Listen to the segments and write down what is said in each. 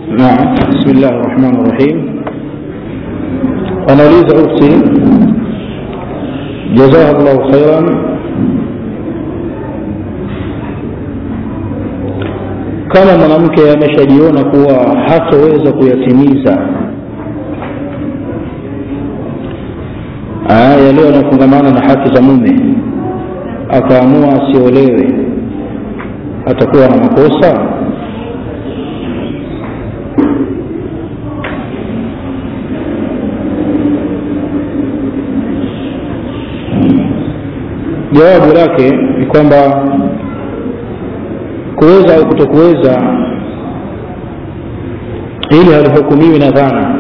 نعم بسم الله الرحمن الرحيم anauliza ukti jazaha llahu khairan kama mwanamke ameshajiona kuwa hataweza kuyatimiza yaliyo yanafungamana na haki za mume akaamua asiolewe atakuwa na makosa jawabu lake ni kwamba kuweza au kutokuweza ili halihukumiwi na dhana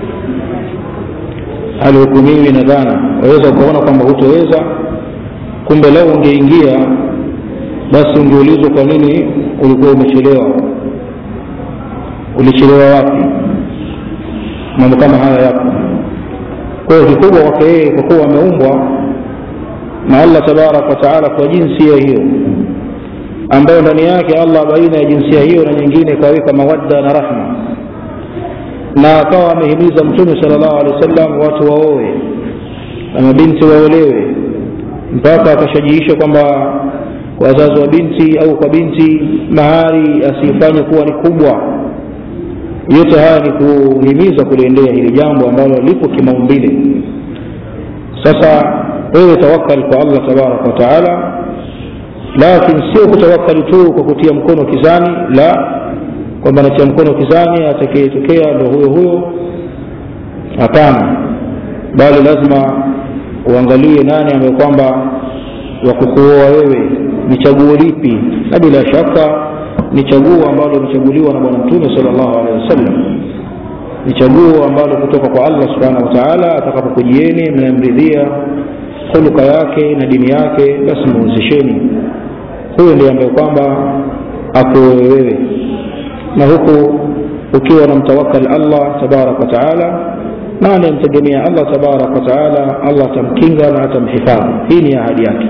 halihukumiwi na dhana waweza ukaona kwamba hutoweza kumbe lau ungeingia basi ungeulizwa kwa nini ulikuwa umechelewa ulichelewa wapi mambo kama haya yapo kwa hiyo kikubwa kwake yeye kwa kuwa ameumbwa na allah tabaraka wataala kwa jinsia hiyo ambayo ndani yake allah baina ya jinsia hiyo na nyingine kaweka mawadda na rahma na akawa amehimiza mtume sal llahu alehi wa sallam watu waowe na mabinti waolewe mpaka akashajiisha kwamba wazazi wa binti au kwa binti mahari asifanye kuwa ni kubwa yote haya ni kuhimiza kuliendea hili jambo ambalo lipo kimaumbile sasa wewe tawakal kwa allah tabaraka wataala lakin sio kutawakali tu kwa kutia mkono kizani la kwamba natia mkono kizani atakayetokea ndo huyo huyo hapana bali lazima uangalie nani ambaye kwamba wakukuoa wewe ni chaguo lipi na bila shaka ni chaguo ambalo limechaguliwa na bwana mtume sal llahu alehi wasallam ni chaguo ambalo kutoka kwa allah subhanahu wa taala atakapokujieni mnamridhia huluka yake na dini yake basi muwezesheni huyo ndiye ambaye kwamba akuoe wewe na huku ukiwa na mtawakal allah tabaraka wataala na anayemtegemea allah tabaraka wataala allah atamkinga na atamhifadhi hii ni ahadi yake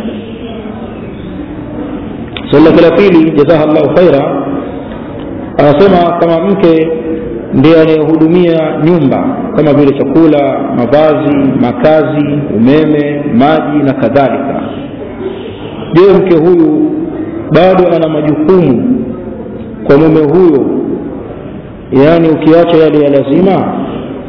swali lake la pili jazaha llahu khaira anasema kama mke ndiye anayehudumia nyumba kama vile chakula mavazi makazi umeme maji na kadhalika je mke huyu bado ana majukumu kwa mume huyo yaani ukiacha yale ya lazima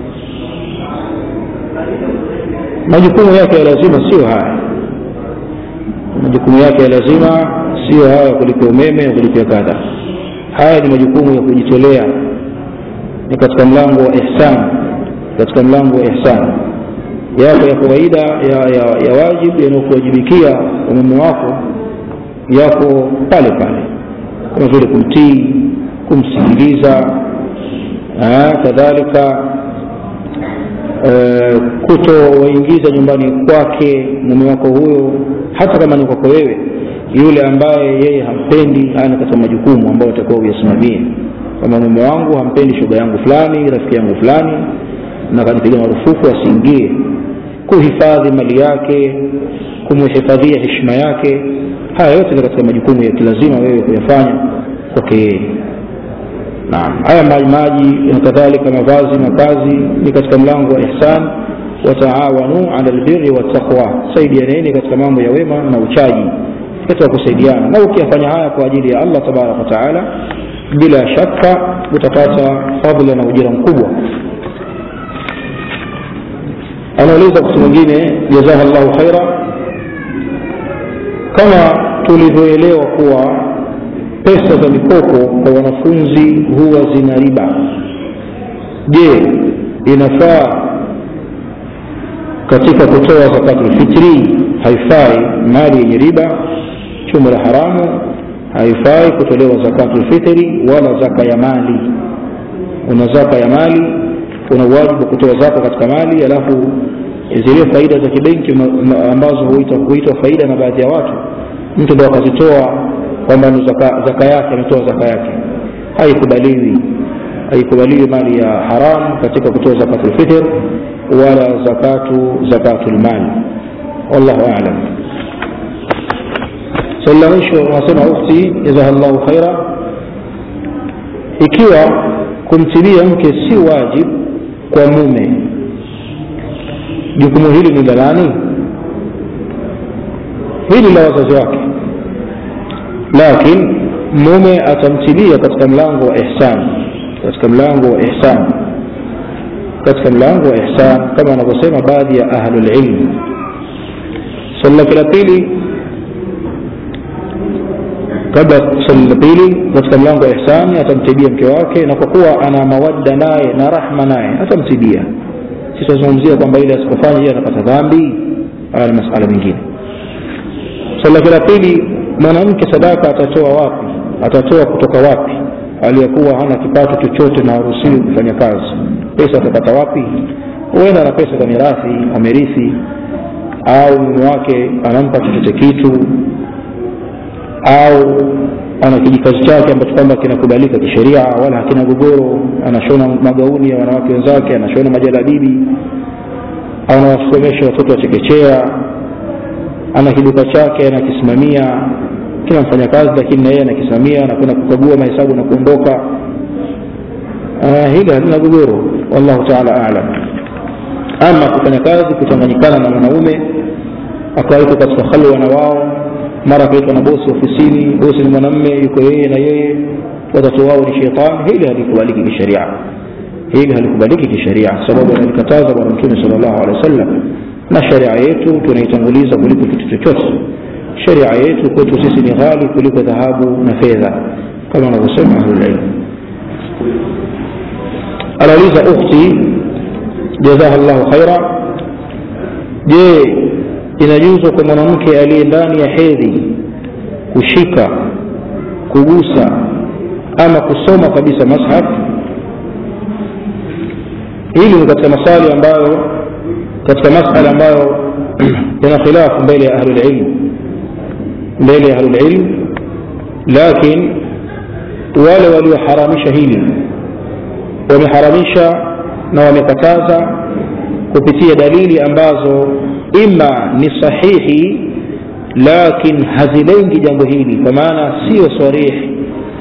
majukumu yake ya lazima sio haya majukumu yake ya lazima sio haya kulipia umeme na kulipia kadha haya ni majukumu ya kujitolea ni katika mlango wa ihsan katika mlango wa ihsan yako ya kawaida ya, ya, ya wajibu yanayokuwajibikia umume wako yako pale pale kama vile kumtii kumsikiliza kadhalika e, kutowaingiza nyumbani kwake mume wako huyo hata kama ni kwako wewe yule ambaye yeye hampendi ana katika majukumu ambayo utakuwa uyasimamie kwamba mume wangu hampendi shoga yangu fulani rafiki yangu fulani na kanipiga marufuku asiingie kuhifadhi mali yake kumhifadhia heshima yake haya yote ni katika majukumu ya kilazima wewe kuyafanya kwake yeye naam haya maji maji na kadhalika mavazi makazi ni katika mlango wa ihsan wataawanu ala lbiri wattaqwa saidianeni katika mambo ya wema na uchaji katika kusaidiana na ukiyafanya haya kwa ajili ya allah tabaraka wataala bila shaka utapata fadla na ujira mkubwa anauliza mtu mwingine jazaha llahu khaira kama tulivyoelewa kuwa pesa za mikopo kwa wanafunzi huwa zina riba je inafaa katika kutoa zakatulfitri haifai mali yenye riba chumo la haramu haifai kutolewa zakatulfitri wala zaka ya mali una zaka ya mali una uwajibu wa kutoa zaka katika mali alafu zile faida za kibenki ambazo huitwa faida na baadhi ya watu mtu ndo akazitoa kwamba ni zaka, zaka yake ametoa zaka yake haikubaliwi haikubaliwi mali ya haram katika kutoa zakatulfitr wala zakatu zakatulmali wallahu alam swali la mwisho anasema ukhti jazaha llahu khaira ikiwa kumtibia mke si wajib kwa mume jukumu hili ni la nani hili la wazazi wake lakin mume atamtibia katika mlango wa ihsan katika mlango wa ihsan katika mlango wa ihsan kama wanavyosema baadhi ya ahlulilm swali lake la pili kabla swali la pili katika mlango wa ihsani atamtibia mke wake na kwa kuwa ana mawadda naye na rahma naye atamtibia sitazungumzia kwamba ile asipofanya hiyo anapata dhambi haya ni masala mengine swali lake la pili mwanamke sadaka atatoa wapi atatoa kutoka wapi aliyekuwa hana kipato chochote na haruhusiwi kufanya kazi pesa atapata wapi huenda ana pesa za mirathi amerithi au mume wake anampa chochote kitu au ana kijikazi chake ambacho kwamba kinakubalika kisheria wala hakina gogoro anashona magauni ya wanawake wenzake anashona majalabibi au anawasomesha watoto wa chekechea ana kiduka chake anakisimamia kila mfanyakazi lakini na yeye anakisimamia anakwenda kukagua mahesabu na kuondoka uh, hili halina gogoro wallahu taala alam ama kufanya kazi kuchanganyikana na mwanaume akawekwa katika khalwa na wao mara akaitwa na bosi ofisini bosi ni mwanamme yuko yeye na yeye watoto wao ni shetani hili halikubaliki kisheria hili halikubaliki kisheria sababu analikataza bwana mtume sal llahu alehi wa sallam na sharia yetu tunaitanguliza kuliko kitu chochote sharia yetu kwetu sisi ni ghali kuliko dhahabu na fedha kama wanavyosema ahlulilmu anauliza ukhti jazaha llahu khaira je inajuzwa kwa mwanamke aliye ndani ya hedhi kushika kugusa ama kusoma kabisa mashaf hili ni katika maswali ambayo katika masala ambayo yana khilafu mbele ya ahlulilm mbele ya ahlulilm lakin wale walioharamisha hili wameharamisha na wamekataza kupitia dalili ambazo ima ni sahihi lakin hazilengi jambo hili kwa maana sio sarihi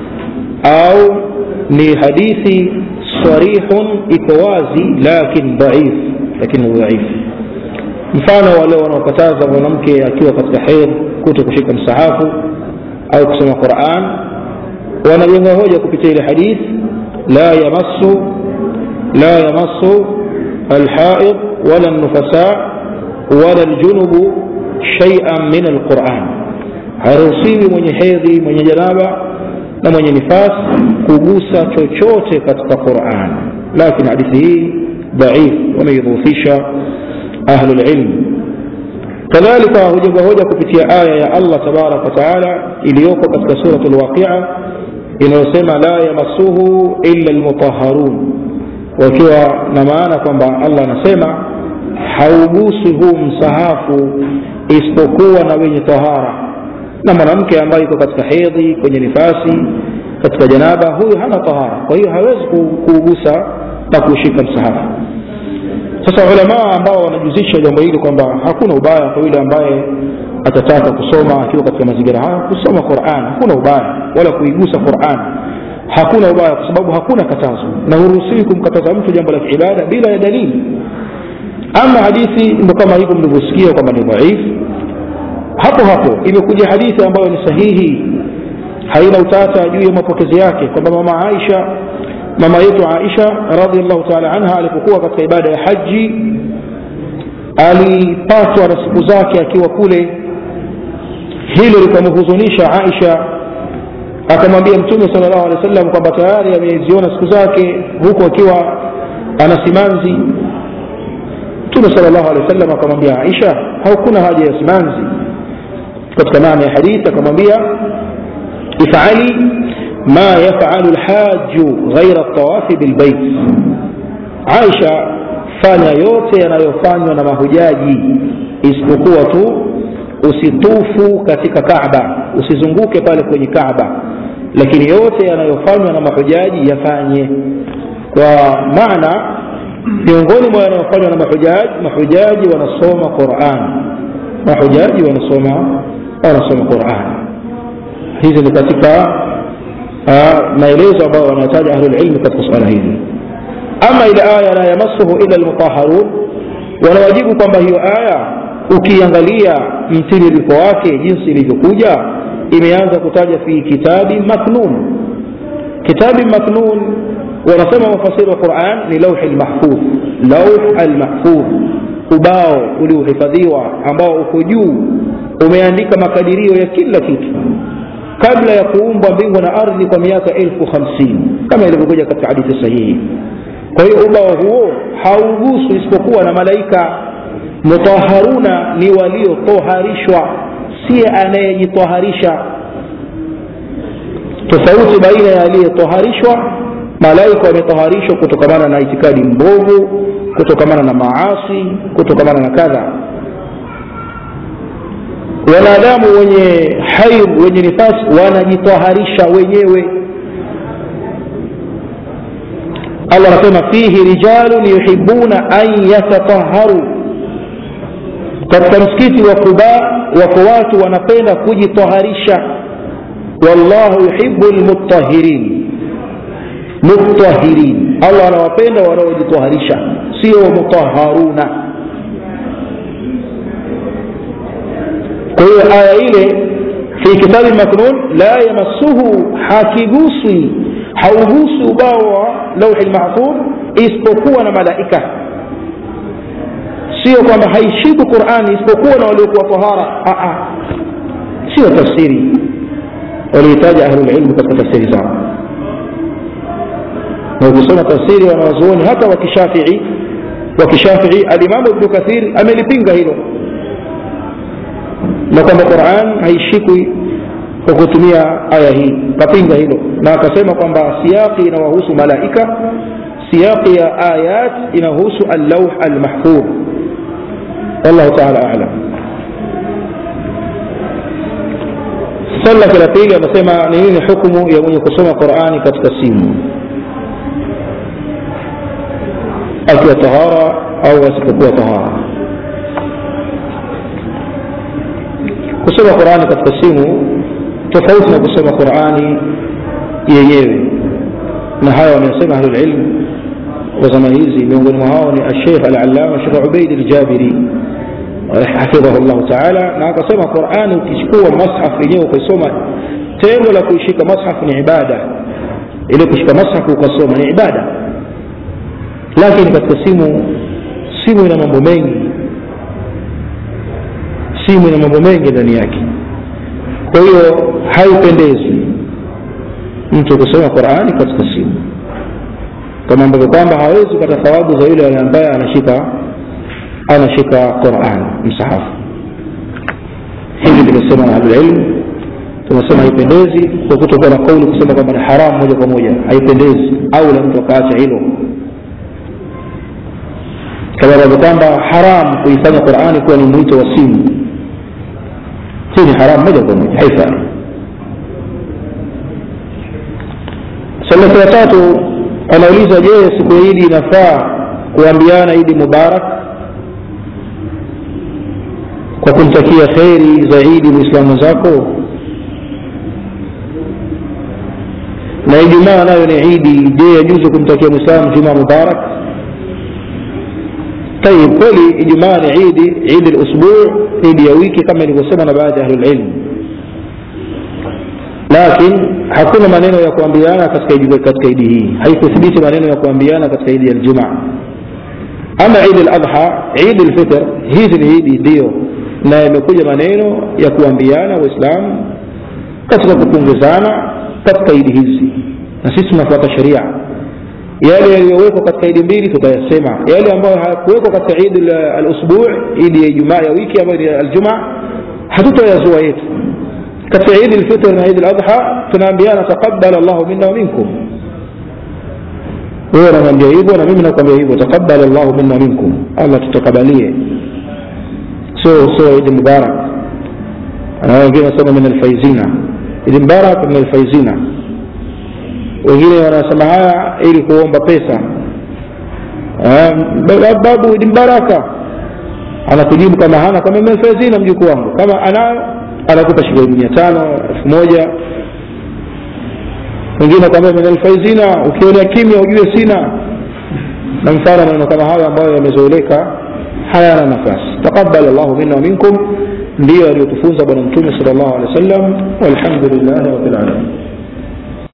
au ni hadithi sarihun iko wazi lakin dhaif lakini dhaif mfano wale wanaokataza mwanamke akiwa katika hedh kuto kushika msahafu au kusoma quran wanajenga hoja kupitia ile hadith la yamassu la yamassu alhaid wala nufasa wala aljunubu shay'an min alquran haruhusiwi mwenye hedhi mwenye janaba na mwenye nifas kugusa chochote katika quran lakini hadithi hii dhaif wameidhufisha ahlu lilm kadhalika hujenga hoja kupitia aya ya allah tabaraka wataala iliyoko katika surat lwaqia inayosema la yamassuhu illa lmutaharun wakiwa na maana kwamba allah anasema haugusi huu msahafu isipokuwa na wenye tahara na mwanamke ambaye yuko katika hedhi kwenye nifasi katika janaba huyu hana tahara kwa hiyo hawezi kuugusa na kuushika msahafu sasa ulamaa ambao wanajuzisha jambo hili kwamba hakuna ubaya kwa yule ambaye atataka kusoma akiwa katika mazingira haya kusoma quran hakuna ubaya wala kuigusa quran hakuna ubaya kwa sababu hakuna katazo na huruhusiwi kumkataza mtu jambo la kiibada bila ya dalili ama hadithi ndo kama hivyo mlivyosikia kwamba ni dhaifu hapo hapo imekuja hadithi ambayo ni sahihi haina utata juu ya mapokezi yake kwamba mama aisha mama yetu aisha radiallahu taala anha alipokuwa katika ibada ya haji alipatwa na siku zake akiwa kule hilo likamhuzunisha aisha akamwambia mtume sala llahu alehi wa sallam kwamba tayari ameziona siku zake huku akiwa ana simanzi mtume sala llahu alehi wa sallam akamwambia aisha haukuna haja ya simanzi katika maana ya hadithi akamwambia ifali ma yafalu lhaju ghaira tawafi bilbait aisha fanya yote yanayofanywa na mahujaji isipokuwa tu usitufu katika kaba usizunguke pale kwenye kaba lakini yote yanayofanywa na mahujaji yafanye kwa maana miongoni mwa yanayofanywa na mahujaji mahujaji wanasoma quran mahujaji wanasoma wanasoma quran hizi ni katika maelezo ambayo wanataja ahlulilmi katika suala hili ama ile aya la yamassuhu ila lmutaharun wanawajibu kwamba hiyo aya ukiangalia mtiririko wake jinsi ilivyokuja imeanza kutaja fi kitabi maknun kitabi maknun wanasema mafasiri wa quran ni lauhi lmahfudh lauh almahfudh ubao uliohifadhiwa ambao uko juu umeandika makadirio ya kila kitu kabla ya kuumbwa mbingu na ardhi kwa miaka elfu hamsini kama ilivyokuja katika hadithi sahihi kwa hiyo ubao huo hauguswi isipokuwa na malaika mutaharuna ni waliotoharishwa siye anayejitoharisha tofauti baina ya aliyetoharishwa malaika wametoharishwa kutokamana na itikadi mbovu kutokamana na maasi kutokamana na kadha wanadamu wenye haid wenye nifasi wanajitoharisha wenyewe allah anasema fihi rijalun yuhibuna an yatataharu katika msikiti wa quba wako watu wanapenda kujitoharisha wallahu yuhibu lmutahirin mutahirin allah anawapenda wanaojitoharisha sio mutaharuna kwa hiyo aya ile fi kitabi maknun la yamassuhu hakiguswi hauguswi ubao wa lauhi lmahfudh isipokuwa na malaika sio kwamba haishibu qurani isipokuwa na waliokuwa tahara sio tafsiri walihitaji ahlulilmu katika tafsiri zao na ukisoma tafsiri wanawazuoni hata wakishafii wakishafii alimamu ibnu kathir amelipinga hilo na kwamba quran haishikwi kwa kutumia aya hii kapinga hilo na akasema kwamba siyaqi inawahusu malaika siyaqi ya ayat inahusu allauh almahfudh wallahu taala alam swali lake la pili anasema ni nini hukumu ya mwenye kusoma qurani katika simu akiwa tahara au asipokuwa tahara kusoma qurani katika simu tofauti na kusoma qurani yenyewe na haya wamesema ahlulilm wa zama hizi miongoni mwa hao ni alsheikh alalama shekh ubaid aljabiri hafidhahu llahu taala na akasema qurani ukichukua mashaf yenyewe ukaisoma tendo la kuishika mashaf ni ibada ile kushika mashaf ukasoma ni ibada lakini katika simu simu ina mambo mengi simu ina mambo mengi ndani yake kwa hiyo haipendezi mtu kusoma qurani katika simu kama ambavyo kwamba hawezi kupata thawabu za yule ambaye anashika anashika quran msahafu hivi limesema na ahlulilmu tunasema haipendezi kwa kutokuwa na kauli kusema kwamba ni haramu moja kwa moja haipendezi au la mtu akaacha hilo kama ambavyo kwamba haramu kuifanya qurani kuwa ni mwito wa simu hii ni haramu moja kwa moja haifai swali la tatu anauliza je siku ya idi inafaa kuambiana idi mubarak kwa kumtakia kheri za idi mwislamu zako na ijumaa nayo ni idi je yajuzu kumtakia mwislamu jumaa mubarak طيب kweli ijumaa ni idi idi lusbuu idi ya wiki kama ilivyosema na baadhi ya ahlulilm lakin hakuna maneno ya kuambiana katika katika idi hii haikuthibiti maneno ya kuambiana katika idi ya ljumaa ama idi ladha idi lfitr hizi ni idi ndio na imekuja maneno ya kuambiana waislamu katika kupunguzana katika idi hizi na sisi tunafuata sheria yale yaliyowekwa katika idi mbili tutayasema yale ambayo hayakuwekwa katika idi alusbuu idi ya ijumaa ya wiki ambayo ni aljumaa hatutayazua yetu katika idi lfitr na idi ladha tunaambiana taqabal llahu minna wa minkum wewe unaniambia hivyo na mimi nakwambia hivyo taqabal llahu minna wa minkum allah tutakabalie sio sio idi mubarak wengine wanasema min alfaizina idi mubarak min alfaizina wengine wanasema haya ili kuomba pesa babu idi mbaraka anakujibu kama hana kama mefezina mjukuu wangu kama anayo anakupa shilingi mia tano elfu moja wengine kwambia min alfaizina ukionea kimya ujue sina na mfano maneno kama hayo ambayo yamezoeleka hayana nafasi taqabal llahu minna wa minkum ndiyo aliyotufunza bwana mtume sal llahu alehi wa sallam walhamdulillahi rabbil alamin